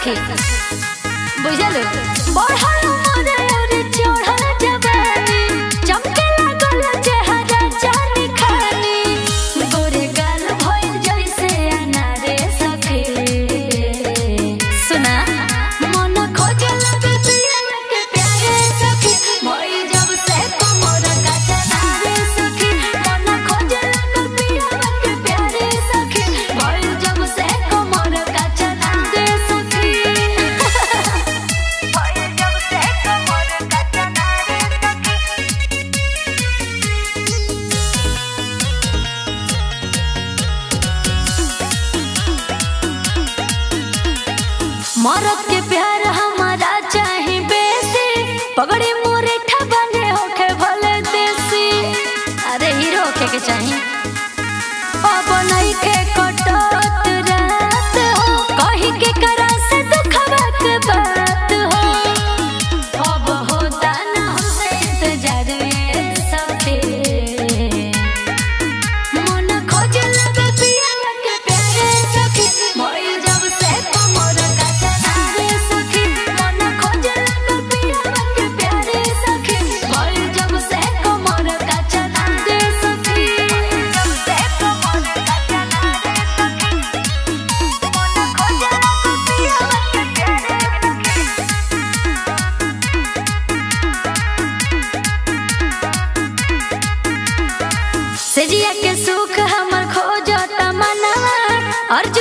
सखी बुझल बढ़ल मोरे और चढ़ल जवानी चमके लागल चेहरा जानी खानी गोरे गाल भइल जैसे अनारे सखी सुना मन खोजे लगे पिया के प्यारे सखी भइल जब से कमर का चनारे सखी मन खोजे लगे पिया के प्यारे सखी भइल जब से कमर का चनारे सखी भइल जब से कमर का चनारे सखी मरद के प्यार हमारा चाहे बेसी पगड़ी मोरे ठबने होके भले देसी अरे हीरो होके के चाही अब नहीं के कटत रात हो कही के करा से दुखवा के बात हो अब होता ना हमसे इंतजार ये सखी मन खोजे लगे पिया के प्यारे सखी मोइल जब से कमर का चनारे सखी मन खोजे लगे पिया के प्यारे सखी मोइल जब से कमर का चनारे सखी जब से कमर का चनारे सखी मन खोजे लगे पिया के प्यारे सखी सेजिया के सुख हमर खोजत मनवा अर्जुन